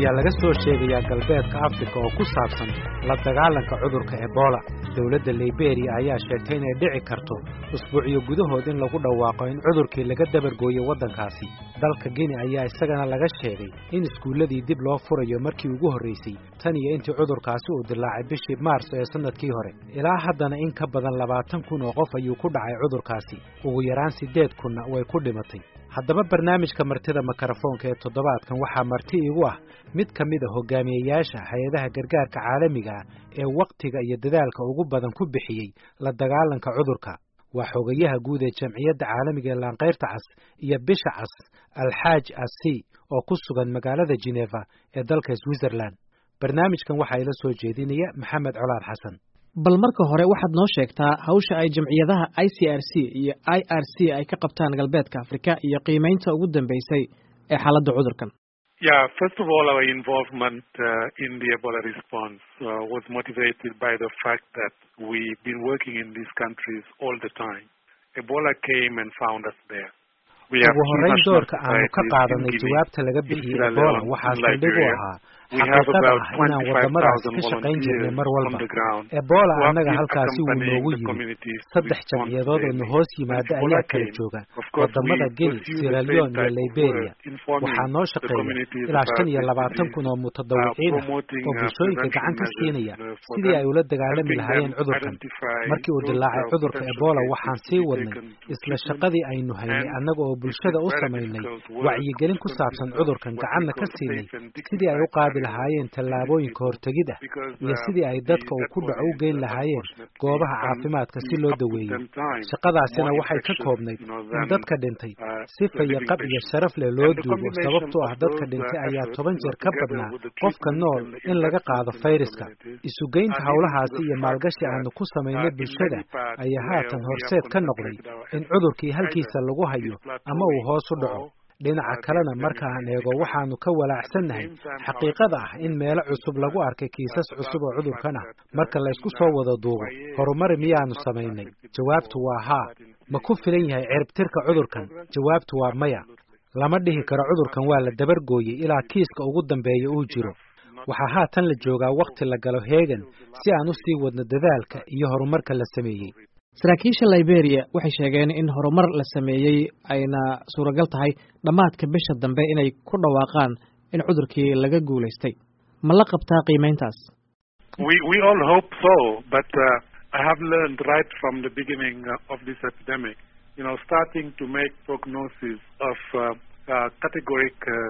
ayaa laga soo sheegayaa galbeedka afrika oo ku saabsan la dagaalanka cudurka ebola dowladda liberiya ayaa sheegtay inay dhici karto usbuucyo gudahood in lagu dhawaaqo in cudurkii laga dabargooyo waddankaasi dalka gini ayaa isagana laga sheegay in iskuulladii dib loo furayo markii ugu horraysay tan iyo intii cudurkaasi uu dilaacay bishii maarso ee sannadkii hore ilaa haddana in ka badan labaatan kun oo qof ayuu ku dhacay cudurkaasi ugu yaraan siddeed kunna way ku dhimatay haddaba barnaamijka martida mikrofoonka ee toddobaadkan waxaa marti igu ah mid ka mid a hogaamiyeyaasha hay-adaha gargaarka caalamiga ah ee wakhtiga iyo dadaalka ugu badan ku bixiyey la dagaalanka cudurka waa xogayaha guud ee jamciyadda caalamiga ee laanqayrta cas iyo bisha cas alxaaj asi oo ku sugan magaalada jeneva ee dalka switzerland barnaamijkan waxaa ila soo jeedinaya maxamed colaad xasan bal marka hore waxaad noo sheegtaa hawsha ay jamciyadaha i c r c iyo i r c ay ka qabtaan galbeedka afrika iyo qiimaynta ugu dambeysay ee xaaladda cudurkan Yeah, first of all, our involvement uh, in the Ebola response uh, was motivated by the fact that we've been working in these countries all the time. Ebola came and found us there. ugu horrayn doorka aanu ka qaadanay jawaabta laga bixiyey ebola waxaa saldhig u ahaa xaqiiqada ah inaan waddamadaas ka shaqayn jirnay mar walba ebola annaga halkaasi wuu noogu yimid saddex jamciyadood oo na hoos yimaada ayaa kala jooga waddamada geni siraleon iyo liberia waxaa noo shaqeeya ilaa shan iyo labaatan kun oo mutadawiciin ah oo bulshooyinka gacan ka siinaya sidii ay ula dagaalami lahaayeen cudurkan markii uu dilaacay cudurka ebola waxaan sii wadnay isla shaqadii aynu haynay annaga oo bulshada u samaynay wacyigelin ku saabsan cudurkan gacanna ka siinay sidii ay u qaadi lahaayeen tallaabooyinka hortegid ah iyo sidii ay dadka uu ku dhaco u geyn lahaayeen goobaha caafimaadka si loo daweeyo shaqadaasina waxay ka koobnayd in dadka dhintay sifa iyo qab iyo sharaf leh loo duugo sababtoo ah dadka dhintay ayaa toban jeer ka badnaa qofka nool in laga qaado fayraska isugeynta howlahaasi iyo maalgashi aanu ku samaynay bulshada ayaa haatan horseed ka noqday in cudurkii halkiisa lagu hayo ama uu hoos u dhaco dhinaca kalena marka aan eego waxaanu ka walaacsannahay xaqiiqada ah in meelo cusub lagu arkay kiisas cusub oo cudurkan ah marka laysku soo wada duubo horumari miyaanu samaynay jawaabtu waa haa ma ku filan yahay ciribtirka cudurkan jawaabtu waa maya lama dhihi karo cudurkan waa la dabargooyey ilaa kiiska ugu dambeeya uu jiro waxaa haatan la joogaa wakhti la galo heegan si aan u sii wadno dadaalka iyo horumarka la sameeyey saraakiisha liberia waxay sheegeen in horumar la sameeyey ayna suuragal tahay dhammaadka bisha dambe inay ku dhawaaqaan in cudurkii laga guulaystay ma la qabtaa qiimayntaas We we all hope so, but uh, I have learned right from the beginning uh, of this epidemic, you know, starting to make prognosis of uh, uh, categoric uh,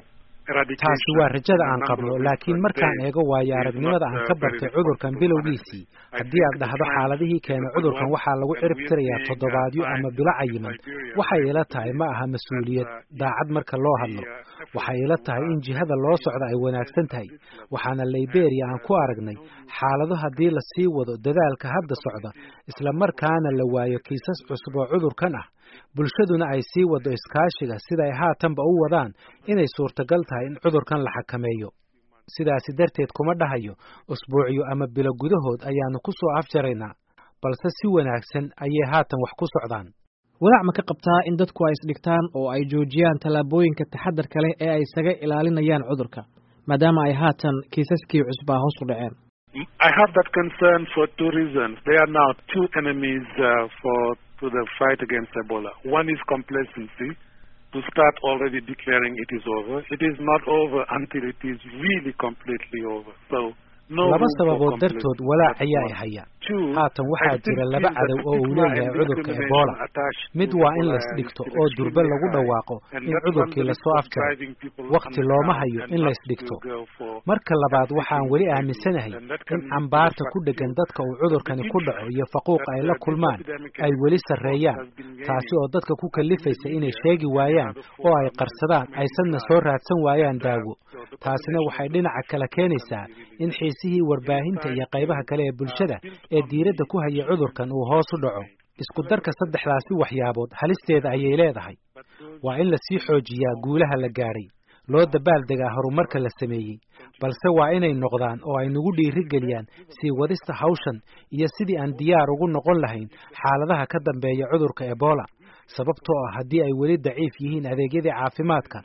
taasi waa rajada aan qabno laakiin markaan eego waayo aragnimada aan ka bartay cudurkan bilowgiisii haddii aad dhahdo xaaladihii keenay cudurkan waxaa lagu cirib tirayaa toddobaadyo ama bilo cayiman waxay ila tahay ma aha mas-uuliyad daacad marka loo hadlo waxay ila tahay in jihada loo socdo ay wanaagsan tahay waxaana liberia aan ku aragnay xaalado haddii la sii wado dadaalka hadda socda isla markaana la waayo kiisas cusub oo cudurkan ah bulshaduna ay sii waddo iskaashiga sida ay haatanba u wadaan inay suurtagal tahay in cudurkan la xakameeyo sidaasi darteed kuma dhahayo usbuucyo ama bilo gudahood ayaannu ku soo afjaraynaa balse si wanaagsan ayay haatan wax ku socdaan walaac ma ka qabtaa in dadku ay isdhigtaan oo ay joojiyaan tallaabooyinka taxadarka leh ee ay isaga ilaalinayaan cudurka maadaama ay haatan kiisaskii cusbaa hoos u dhaceen I have that concern for two reasons. There are now two enemies uh, for to the fight against Ebola. One is complacency, to start already declaring it is over. It is not over until it is really completely over. So laba sababood dartood walaac ayaa i haya haatan waxaa jira laba cadow oo uu leeyahay cudurka ebola mid waa in laysdhigto oo durbe lagu dhawaaqo in cudurkii lasoo afjaray wakhti looma hayo in laysdhigto marka labaad waxaan weli aaminsanahay in cambaarta ku dheggan dadka uu cudurkani ku dhaco iyo faquuqa ay la kulmaan ay weli sarreeyaan taasi oo dadka ku kallifaysa inay sheegi waayaan oo ay qarsadaan aysanna soo raadsan waayaan daawo taasina waxay dhinaca kale keenaysaa in xiisihii warbaahinta iyo qaybaha kale ee bulshada ee diiradda ku haya cudurkan uu hoos u dhaco isku darka saddexdaasi waxyaabood halisteeda ayay leedahay waa in lasii xoojiyaa guulaha la gaadhay loo dabaaldegaa horumarka la sameeyey balse waa inay noqdaan oo ay nagu dhiirigeliyaan sii wadista hawshan iyo sidii aan diyaar ugu noqon lahayn xaaladaha ka dambeeya cudurka ebola sababtoo ah haddii ay weli daciif yihiin adeegyadii caafimaadka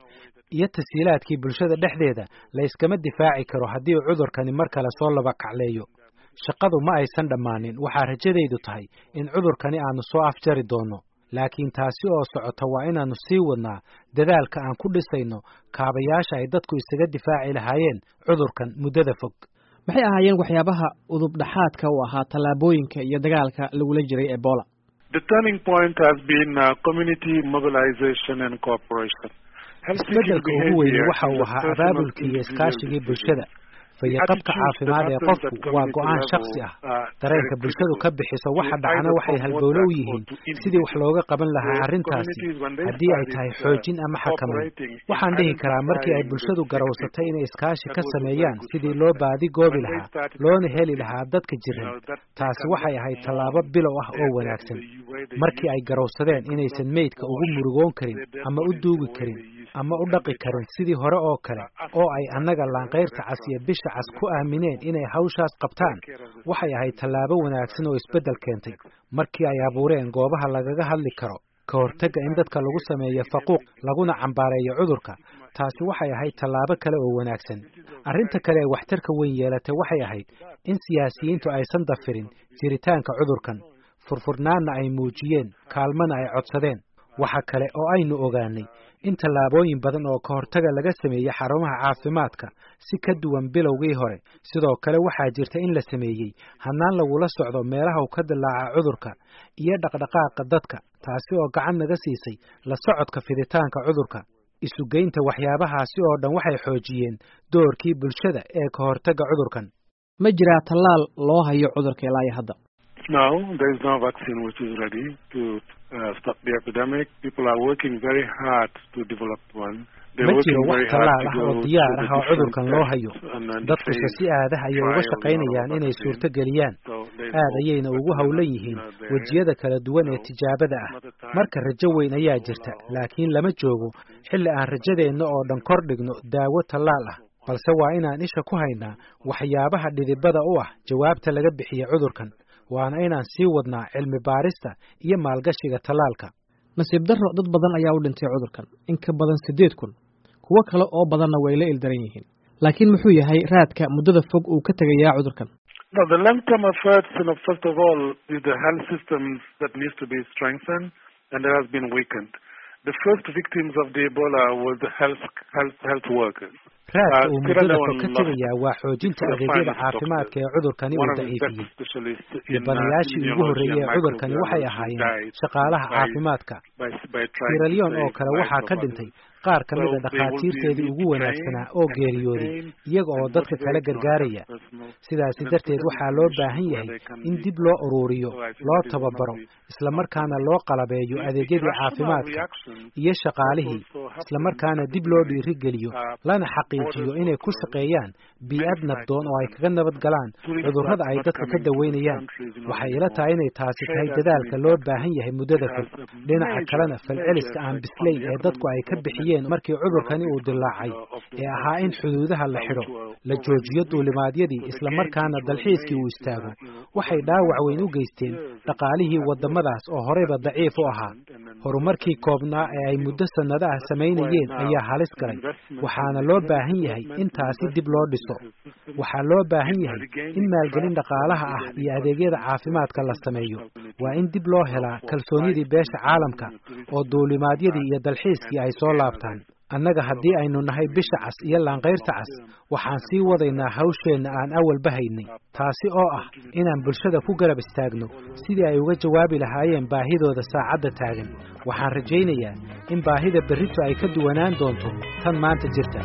iyo tasiilaadkii bulshada dhexdeeda la yskama difaaci karo haddii cudurkani mar kale soo laba kacleeyo shaqadu ma aysan dhammaanin waxaa rajadaydu tahay in cudurkani aanu soo afjari doonno laakiin taasi oo socota waa inaannu sii wadnaa dadaalka aan ku dhisayno kaabayaasha ay dadku isaga difaaci lahaayeen cudurkan muddada fog maxay ahaayeen waxyaabaha udub dhaxaadka u ahaa tallaabooyinka iyo dagaalka lagula jiray ebola The turning point has been uh, community mobilization and cooperation. isbeddelka ugu weyni waxa uu ahaa abaabulkii iyo iskaashigii bulshada fayaqabka caafimaad ee qofku waa go'aan shaksi ah dareenka bulshadu ka bixiso waxa dhacana waxay halbowlo u yihiin sidii wax looga qaban lahaa arrintaasi haddii ay tahay xoojin ama xakamayn waxaan dhihi karaa markii ay bulshadu garowsatay inay iskaashi ka sameeyaan sidii loo baadi goobi lahaa loona heli lahaa dadka jiran taasi waxay ahayd tallaabo bilow ah oo wanaagsan markii ay garowsadeen inaysan meydka ugu murugoon karin ama u duugi karin ama u dhaqi karin sidii hore oo kale oo ay annaga laanqayrta cas iyo bisha cas ku aamineen inay hawshaas qabtaan waxay ahayd tallaabo wanaagsan oo isbeddel keentay markii ay abuureen goobaha lagaga hadli karo ka hortagga in dadka lagu sameeyo faquuq laguna cambaareeyo cudurka taasi waxay ahayd tallaabo kale oo wanaagsan arrinta kale ee waxtarka weyn yeelatay waxay ahayd in siyaasiyiintu aysan dafirin jiritaanka cudurkan furfurnaanna ay muujiyeen kaalmana ay codsadeen waxa kale oo aynu ogaanay in tallaabooyin badan oo ka hortaga laga sameeyey xarumaha caafimaadka si ka duwan bilowgii hore sidoo kale waxaa jirta in la sameeyey hannaan lagula socdo meelaha uu ka dilaaca cudurka iyo dhaqdhaqaaqa dadka taasi oo gacan naga siisay la socodka fiditaanka cudurka isugeynta waxyaabahaasi oo dhan waxay xoojiyeen doorkii bulshada ee ka hortagga cudurkan ma jiraa tallaal loo hayo cudurka ilaa iyo hadda No, there is no vaccine which is ready to uh, stop the epidemic. People are working very hard to develop one. ma jiro wax tallaal ah oo diyaar ah oo cudurkan loo hayo dadkuse si aadah ayay uga shaqaynayaan inay suurto geliyaan aad ayayna ugu howlan yihiin wejiyada kala duwan ee tijaabada ah marka rajo weyn ayaa jirta laakiin lama joogo xilli aan rajadeenna oo dhan kor dhigno daawo tallaal ah balse waa inaan isha ku haynaa waxyaabaha dhidibada u ah jawaabta laga bixiya cudurkan waana inaan sii wadnaa cilmi baarista iyo maalgashiga tallaalka nasiib darro dad badan ayaa u dhintay cudurkan in ka badan siddeed kun kuwo kale oo badanna way la ildaran yihiin laakiin muxuu yahay raadka muddada fog uu ka tegayaa cudurkan No, the long-term efforts, you know, first of all, is the health systems that needs to be strengthened and that has been weakened. The first victims of the Ebola was the health health health workers. raadka uu muddada fog ka tegayaa waa xoojinta adeegyada caafimaadka ee cudurkani uu daciifiyey dhibanayaashii ugu horreeyey ee cudurkani waxay ahaayeen shaqaalaha caafimaadka siralyon oo kale waxaa ka dhintay qaar ka mida dhakhaatiirteedii ugu wanaagsanaa oo geeriyooday iyaga oo dadka kala gargaaraya sidaasi darteed waxaa loo baahan yahay in dib loo uruuriyo loo tababaro islamarkaana loo qalabeeyo adeegyadii caafimaadka iyo shaqaalihii islamarkaana dib loo dhiirigeliyo lana xaqiijiyo inay ku shaqeeyaan bii'ad nabdoon oo ay kaga nabad galaan cudurrada ay dadka ka daweynayaan waxay ila tahay inay taasi tahay dadaalka loo baahan yahay muddada fog dhinaca kalena falceliska aan bislayn ee dadku ay ka bixiyeen markii cudurkani uu dilaacay ee ahaa in xuduudaha la xidho la joojiyo duulimaadyadii islamarkaana dalxiiskii uu istaago waxay dhaawac weyn u geysteen dhaqaalihii waddamadaas oo horeyba daciif u ahaa horumarkii koobnaa ee ay muddo sannado ah samaynayeen ayaa halis galay waxaana loo baahan yahay in taasi dib loo dhiso waxaa loo baahan yahay in maalgelin dhaqaalaha ah iyo adeegyada caafimaadka la sameeyo waa in dib loo helaa kalsoonidii beesha caalamka oo duulimaadyadii iyo dalxiiskii ay soo laabtaan annaga haddii aynu nahay bisha cas iyo laanqayrta cas waxaan sii wadaynaa hawsheenna aan awalba haynay taasi oo ah inaan bulshada ku garab istaagno sidii ay uga jawaabi lahaayeen baahidooda saacadda taagan waxaan rajaynayaa in baahida berrito ay ka duwanaan doonto tan maanta jirta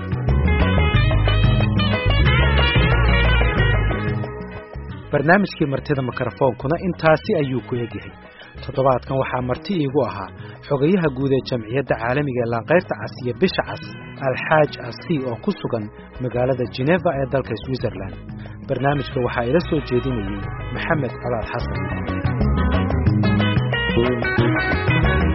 barnaamijkii martida mikrofoonkuna intaasi ayuu ku egyahay toddobaadkan waxaa marti iigu ahaa xogayaha guud ee jamciyadda caalamiga ee laanqayrta cas iyo bisha cas alxaaj asi oo ku sugan magaalada jeneva ee dalka switzerland barnaamijka waxaa ila soo jeedinayey maxamed colaad xasan